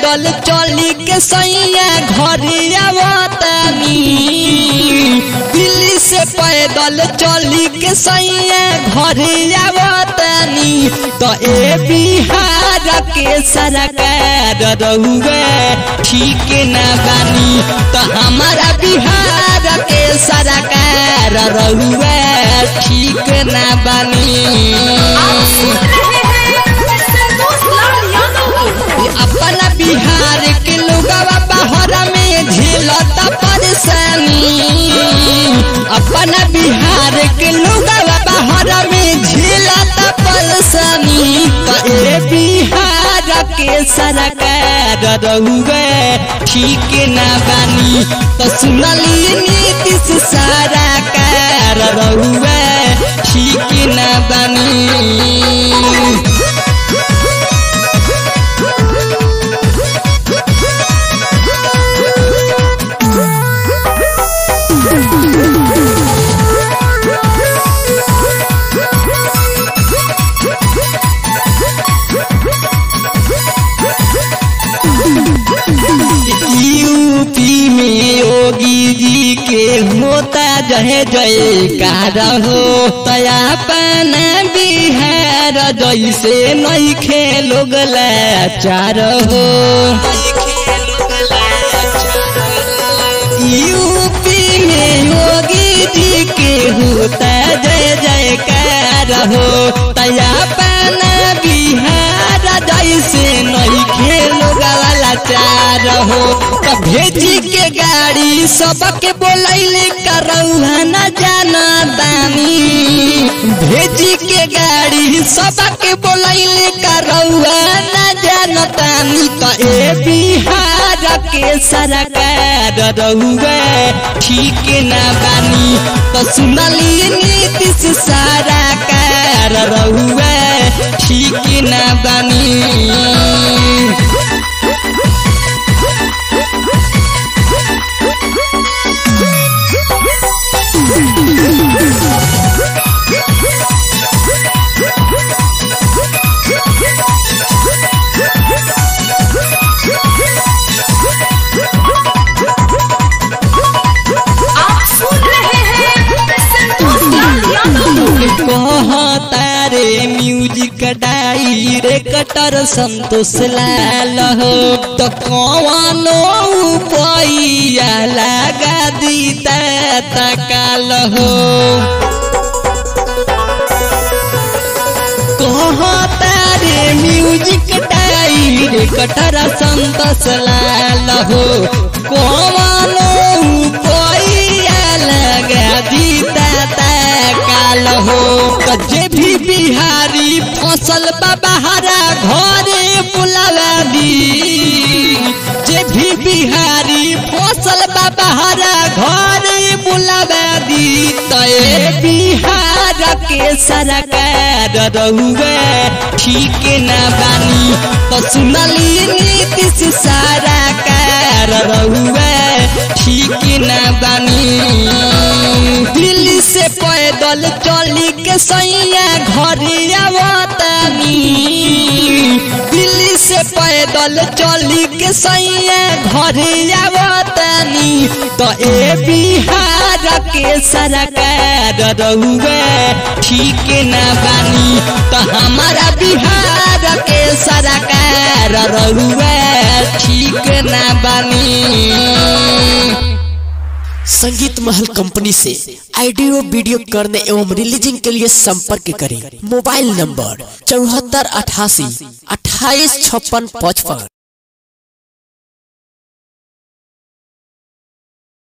पैदल चली के सैया घरे आवतानी दिल्ली से पैदल चली के सैया घरे आवतानी तो ए बिहार के सरकार रहुए ठीक न बानी तो हमारा बिहार के सरकार रहुए ठीक न बानी अपना बिहार के लोगवा बाहर में झेलता परेशानी अपना बिहार के लोगवा बाहर में झेलता परेशानी तो ए बिहार के सरकार रहुए ठीक न बानी तो सुनली नीतीश सरकार रहुए ठीक न बानी यूपी में योगी जी के होता जय जयकार हो तया पन बिहार जैसे नहीं खेलोग लाचार हो यूपी में योगी जी के होता जय जयकार हो तया पन बिहार जैसे नहीं खेलोग लाचार हो तो भेजी के गाड़ी सबके बोलैले करौहा न जाना दानी भेजी के गाड़ी सबके बोलैले करौहा न जाना दानी तो ए बिहार के सरकार रहुए ठीक न बानी तो सुनली नीतीश सरकार रहुए ठीक न बानी आप सुन रहे हैं संतोष लाल यादव तारे म्यूजिक डायरेक्टर संतोष लाल हो तो कौनो पैया लगा दीता तकाल हो कहो तारे म्यूजिक डायरेक्टर संतोष लाल हो कौनो पैया लगा दीता काल हो तो जे भी बिहारी फसल बहारा घरे बुलावा दी जे भी बिहारी फसल बहारा घरे बुलावा दी तो ए बिहार के सरकार रहुए ठीक न बानी तो सुनली नीतीश सरकार रहुए ठीक न बानी दिल्ली से पैदल चली के सैया घरे आवतानी दिल्ली से पैदल चली के सैया घरे आवतानी तो ए बिहार के सरकार रहुए ठीक न बानी तो हमारा बिहार के सरकार रहुए ठीक न बानी संगीत महल कंपनी से ऑडियो वीडियो करने एवं रिलीजिंग के लिए संपर्क करें मोबाइल नंबर चौहत्तर अठासी अट्ठाईस छप्पन पचपन